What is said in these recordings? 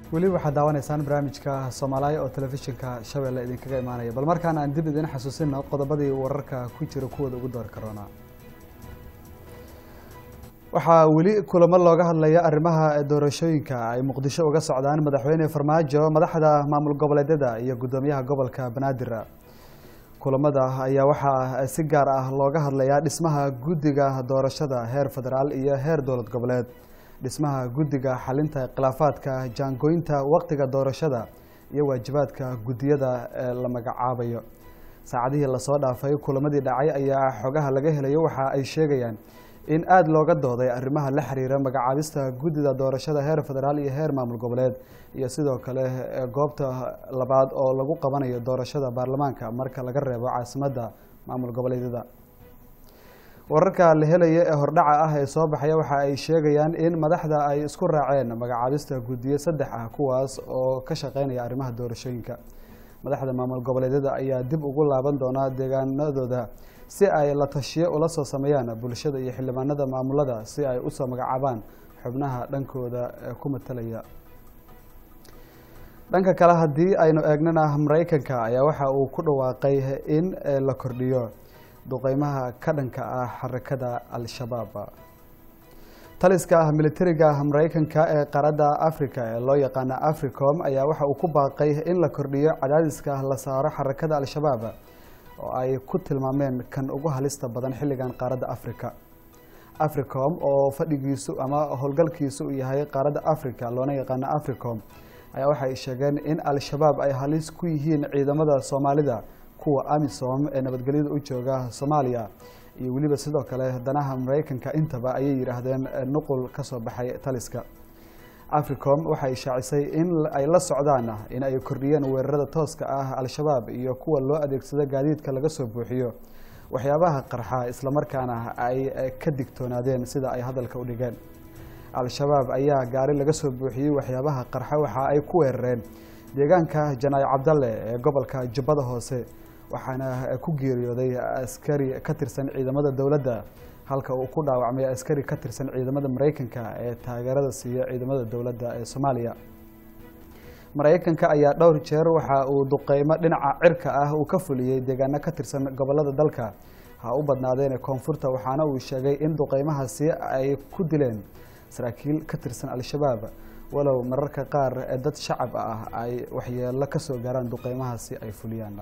weli waxaad daawanaysaan barnaamijka soomaaliya oo telefishinka shabeelle idinkaga imaanaya bal markaan aan dib idin xasuusino qodobadii wararka ku jira kuwooda ugu doori karoona waxaa weli kulamo looga hadlaya arrimaha doorashooyinka ay muqdisho uga socdaan madaxweyne farmaajo madaxda maamul goboleedyada iyo guddoomiyaha gobolka banaadir kulamada ayaa waxaa si gaar ah looga hadlayaa dhismaha guddiga doorashada heer federaal iyo heer dowlad goboleed dhismaha guddiga xalinta khilaafaadka jaangooynta waqtiga doorashada iyo waajibaadka guddiyada ee la magacaabayo saacadihii lasoo dhaafay kulamadii dhacay ayaa xogaha laga helayo waxa ay sheegayaan in aada looga dooday arrimaha la xiriira magacaabista guddida doorashada heer federaal iyo heer maamul goboleed iyo sidoo kale goobta labaad oo lagu qabanayo doorashada baarlamaanka marka laga reebo caasimadda maamul goboleedyada wararka la helaya ee hordhaca ah ee soo baxaya waxa ay sheegayaan in madaxda ay isku raaceen magacaabista guddiyo saddex ah kuwaas oo ka shaqeynaya arrimaha doorashooyinka madaxda maamul goboleedyada ayaa dib ugu laaban doonaa deegaanadooda si ay la tashiyo ula soo sameeyaan bulshada iyo xildhibaanada maamulada si ay usoo magacaabaan xubnaha dhankooda ku matalaya dhanka kale haddii aynu eegnana mareykanka ayaa waxa uu ku dhawaaqay in la kordhiyo duqeymaha ka dhanka ah xarakada al-shabaab taliska militariga mareykanka ee qaaradda africa ee loo yaqaana africom ayaa waxa uu ku baaqay in la kordhiyo cadaadiska la saaro xarakada al-shabaab oo ay ku tilmaameen kan ugu halista badan xilligan qaaradda africa africom oo fadhigiisu ama howlgalkiisu uu yahay qaaradda africa loona yaqaano africom ayaa waxay sheegeen in al-shabaab ay halis ku yihiin ciidamada soomaalida kuwa amisom ee nabadgelyada u jooga soomaaliya iyo weliba sidoo kale danaha mareykanka intaba ayay yidhaahdeen nuqul ka soo baxay taliska africom waxay shaacisay in ay la socdaan in ay kordhiyeen weerarada tooska ah al-shabaab iyo kuwa loo adeegsado gaadiidka laga soo buuxiyo waxyaabaha qarxa islamarkaana ay ka digtoonaadeen sida ay hadalka u dhigeen al-shabaab ayaa gaari laga soo buuxiyey waxyaabaha qarxa waxa ay ku weerareen deegaanka janaayo cabdalle ee gobolka jubbada hoose waxaana ku geeriyooday askari ka tirsan ciidamada dowladda halka uu ku dhaawacmay askari ka tirsan ciidamada mareykanka ee taageerada siiya ciidamada dowladda ee soomaaliya mareykanka ayaa dhowr jeer waxa uu duqeymo dhinaca cirka ah uu ka fuliyey deegaano ka tirsan gobolada dalka ha u badnaadeen koonfurta waxaana uu sheegay in duqeymahaasi ay ku dileen saraakiil ka tirsan al-shabaab walow mararka qaar dad shacab ah ay waxyeelo kasoo gaaraan duqeymahaasi ay fuliyaan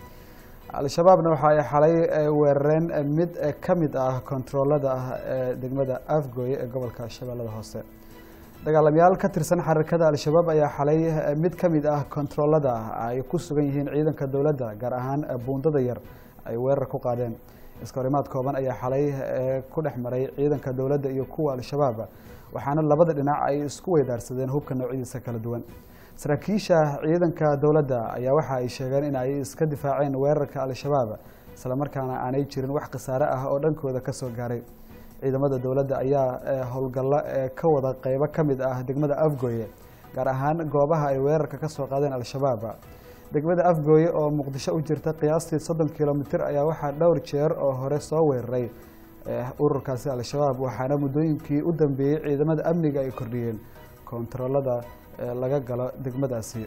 al-shabaabna waxa ay xalay weerareen mid ka mid ah kontaroolada degmada afgooye ee gobolka shabeellada hoose dagaalamayaal ka tirsan xarakada al-shabaab ayaa xalay mid ka mid ah kontaroolada ay ku sugan yihiin ciidanka dowladda gaar ahaan buundada yar ay weerar ku qaadeen iskahorimaad kooban ayaa xalay ku dhex maray ciidanka dowladda iyo kuwa al-shabaab waxaana labada dhinac ay isku weydaarsadeen hubka noocyadiisa kala duwan saraakiisha ciidanka dowladda ayaa waxa ay sheegeen in ay iska difaaceen weerarka al-shabaab islamarkaana aanay jirin wax khasaare ah oo dhankooda kasoo gaaray ciidamada dowladda ayaa howlgallo ka wada qeybo ka mid ah degmada afgooye gaar ahaan goobaha ay weerarka kasoo qaadeen al-shabaab degmada afgooye oo muqdisho u jirta qiyaastii soddon kilomitr ayaa waxaa dhowr jeer oo hore soo weeraray ururkaasi al-shabaab waxaana muddooyinkii u dambeeyey ciidamada amniga ay kordhiyeen kontaroolada laga galo degmadaasi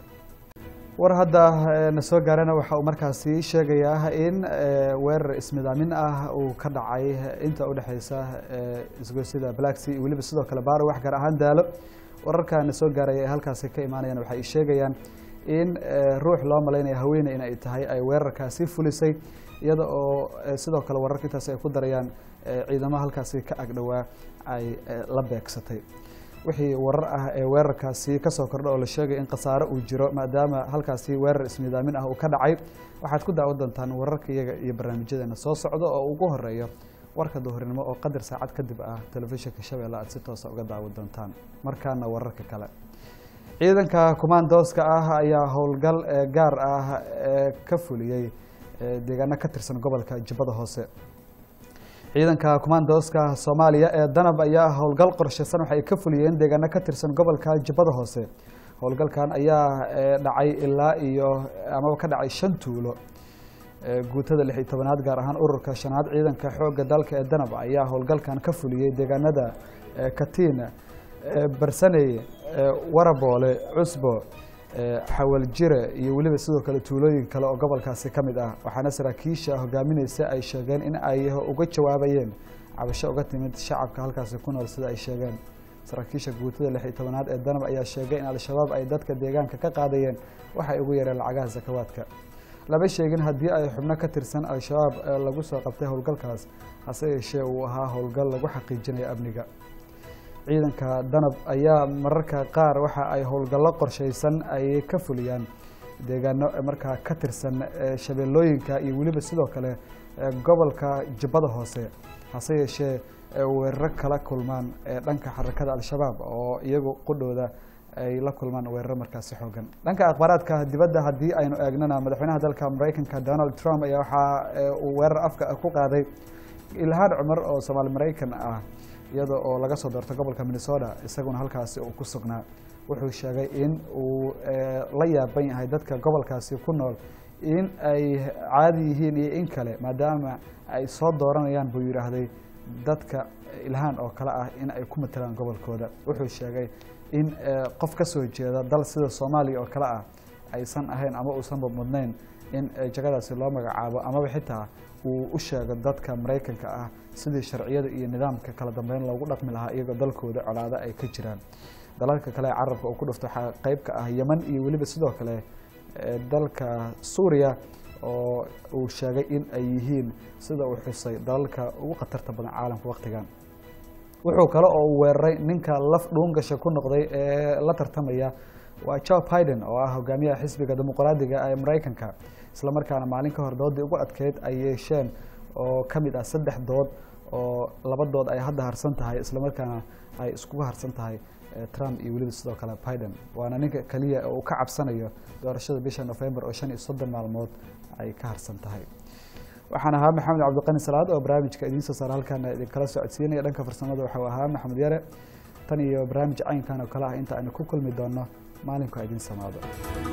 war hadda na soo gaarana waxa uu markaasi sheegayaa in weerar ismidaamin ah uu ka dhacay inta udhexeysa isgoysida blacksea iyo weliba sidoo kale baaro wax gaar ahaan daalo wararka na soo gaaraya ee halkaasi ka imaanayaan waxay sheegayaan in ruux loo malaynaya haweeney in ay tahay ay weerarkaasi fulisay iyada oo sidoo kale wararka intaas ay ku darayaan ciidamo halkaasi ka agdhowaa ay la beegsatay wixii warar ah ee weerarkaasi kasoo kordha oo la sheegay in khasaare uu jiro maadaama halkaasi weerar ismidaamin ah uu ka dhacay waxaad ku daawan doontaan wararka iyaga iyo barnaamijyadeena soo socda oo ugu horeeyo warka duhurnimo oo qadar saacad kadib ah telefishinka shabeelle aad si toosa uga daawan doontaan markaana wararka kale ciidanka kumaandooska ah ayaa howlgal gaar ah ka fuliyey deegaano ka tirsan gobolka jubbada hoose ciidanka kumaandooska soomaaliya ee danab ayaa howlgal qorsheysan waxay ka fuliyeen deegaano ka tirsan gobolka jubbada hoose howlgalkan ayaa dhacay ilaa iyo amaba ka dhacay shan tuulo guutada lix iyo tobanaad gaar ahaan ururka shanaad ciidanka xoogga dalka ee danab ayaa howlgalkan ka fuliyey deegaanada katiin barsaney waraboole cusbo xawaljire iyo weliba sidoo kale tuulooyin kale oo gobolkaasi ka mid ah waxaana saraakiisha hogaamineysa ay sheegeen in ay uga jawaabayeen cabasho uga timid shacabka halkaasi ku nool sida ay sheegeen saraakiisha guutada lix iyo tobanaad ee danab ayaa sheegay in al-shabaab ay dadka deegaanka ka qaadayeen waxay ugu yareen lacagaha sakawaadka lama sheegin haddii ay xubno ka tirsan al-shabaab lagu soo qabtay howlgalkaas hase yeeshee uu ahaa howlgal lagu xaqiijinayo amniga ciidanka danab ayaa mararka qaar waxa ay howlgallo qorshaysan ay ka fuliyaan deegaano markaa ka tirsan shabeellooyinka iyo weliba sidoo kale gobolka jubbada hoose hase yeeshee weeraro kala kulmaan dhanka xarakada al-shabaab oo iyagu qudhooda ay la kulmaan weeraro markaasi xoogan dhanka akhbaaraadka dibadda haddii aynu eegnana madaxweynaha dalka maraykanka donald trump ayaa waxa uu weerar afka ku qaaday ilhaan cumar oo soomaali maraykan ah iyada oo laga soo doortay gobolka minnesota isaguna halkaasi uu ku sugnaa wuxuu sheegay in uu la yaaban yahay dadka gobolkaasi ku nool in ay caadi yihiin iyo in kale maadaama ay soo dooranayaan buu yidhaahday dadka ilhaan oo kale ah in ay ku matalaan gobolkooda wuxuu sheegay in qof ka soo jeeda dal sida soomaaliya oo kale ah aysan ahayn ama uusanba mudnayn in jagadaasi loo magacaabo amaba xitaa uu u sheego dadka maraykanka ah sidii sharciyada iyo nidaamka kala dambeyn loogu dhaqmi lahaa iyagoo dalkooda colaado ay ka jiraan dalalka kale ee carabka uu ku dhufto waxaa qeyb ka ah yeman iyo weliba sidoo kale dalka suuriya oo uu sheegay in ay yihiin sida uu xusay dalalka ugu khatarta badan caalamka waktigan wuxuu kale oo uu weeraray ninka laf dhuungasha ku noqday ee la tartamaya waa joe biden oo ah hogaamiyaha xisbiga dimuqraadiga ee maraykanka isla markaana maalin ka hor doodii ugu adkeyd ay yeesheen oo ka mid ah saddex dood oo laba dood ay hadda harsan tahay isla markaana ay iskugu harsan tahay trump iyo weliba sidoo kale biden waana ninka keliya uu ka cabsanayo doorashada bisha november oo shan iyo soddon maalmood ay ka harsan tahay waxaan ahaa maxamed cabdiqani salaad oo barnaamijka idiin soo saara halkaana idinkala socodsiinaya dhanka farsamada waxau ahaa maxamed yare tan iyo barnaamij caynkan oo kale ah inta aynu ku kulmi doono maalinku idiin samaado